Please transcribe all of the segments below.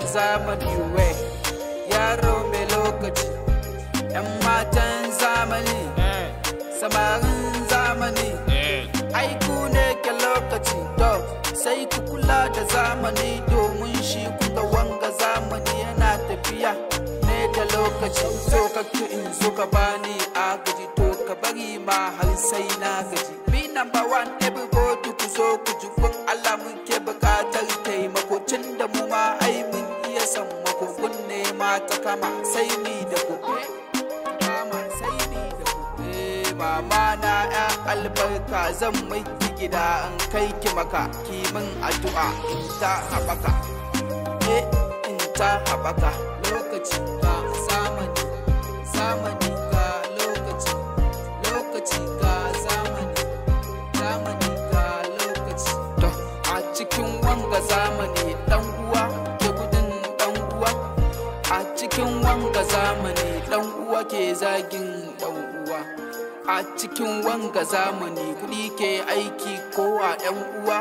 zamani we yaro mai lokaci yan matan zamani samarin zamani aiku ne ke lokaci to sai ku kula da zamani domin shi kuka wanga zamani yana tafiya ne da lokaci to ka in zo ka bani agaji to ka bari ma har sai na gaji be number one everybody ku zo ku ji kun Allah mun ke bukatar taimako tun da mu ma ai mun iya san makokun ne ma ta kama sai ni da ku kama sai ni da ku eh mama na ya albarka zan mai gida in kai ki maka ki min addu'a in ta haɓaka eh in ta haɓaka lokaci ga zamani zamani ga lokaci lokaci ga zamani zamani ga lokaci to a cikin wanga zamani dan uwa ke gudun dan uwa a cikin wanga zamani dan uwa ke zagin dan uwa a cikin wanga zamani kuɗi ke aiki ko a ɗan uwa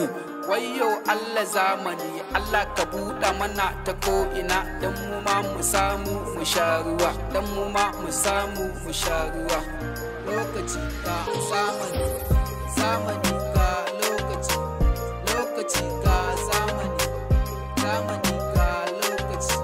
wayo Allah zamani Allah ka buɗa mana ta ko'ina don mu ma mu samu mu sha ruwa don mu ma mu samu mu sha ruwa lokaci ga zamani zamani ga lokaci lokaci ga zamani zamani ga lokaci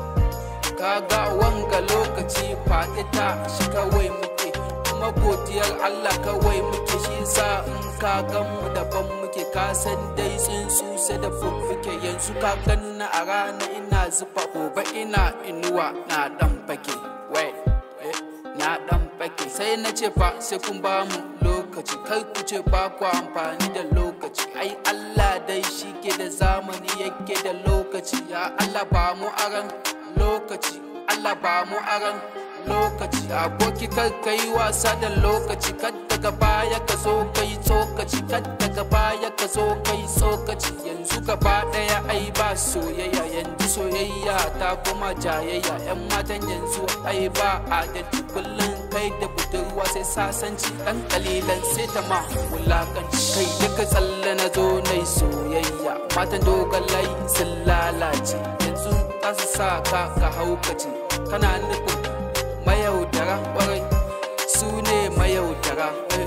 kaga wanga lokaci faɗi ta shi kawai muke kuma godiyar Allah kawai muke shi sa in ka gan mu daban muke ka san dai tsuntsu sai da fuffuke yanzu ka ganna a rana ina zufa gobe ina inuwa na dan fake wai eh, na dan fake sai na ce fa sai kun ba mu lokaci kai ku ce ba ku amfani da lokaci ai Allah dai shi ke da zamani yake da lokaci ya Allah ba mu aran lokaci Allah ba mu aran lokaci aboki kar ka yi wasa da lokaci kar daga baya ka zo ka yi tsokaci kar daga baya ka zo ka yi tsokaci yanzu gaba daya ai ba soyayya yanzu soyayya ta kuma jayayya yan matan yanzu ai ba adalci kullum kai da budurwa sai sasanci dan kalilan sai ta ma wulakanci kai duka tsalle na zo na yi soyayya matan dogon layi sun lalace yanzu za su sa ka ka haukace kana nufin mayaudara kwarai su ne mayaudara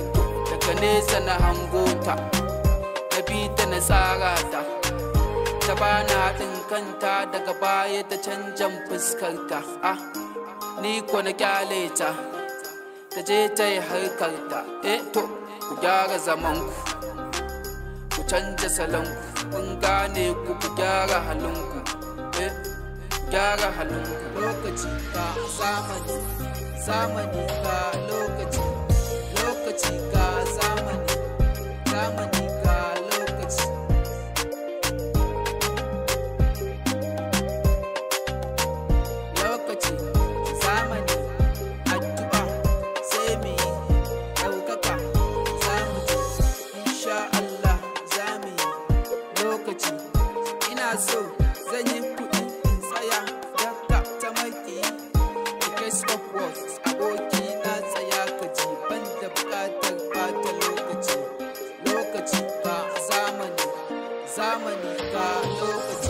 daga nesa na hangota na bi ta na tsara ta ta bana haɗin kanta daga baya ta canjan fuskarta ah ni ko na kyale ta ta je ta yi harkarta eh to ku gyara zamanku ku canja salonku kun gane ku ku gyara halinku eh gyara halinku lokaci ga zamani zamani ga lokaci lokaci ga zamani zamani ga lokaci lokaci zamani addu'a sai mu yi ɗaukaka za mu je insha Allah za mu yi lokaci ina so zan yi kuɗi in tsaya daga ta maki the case of what aboki na tsaya ka ji ban da buƙatar bata lokaci lokaci ga zamani zamani ga lokaci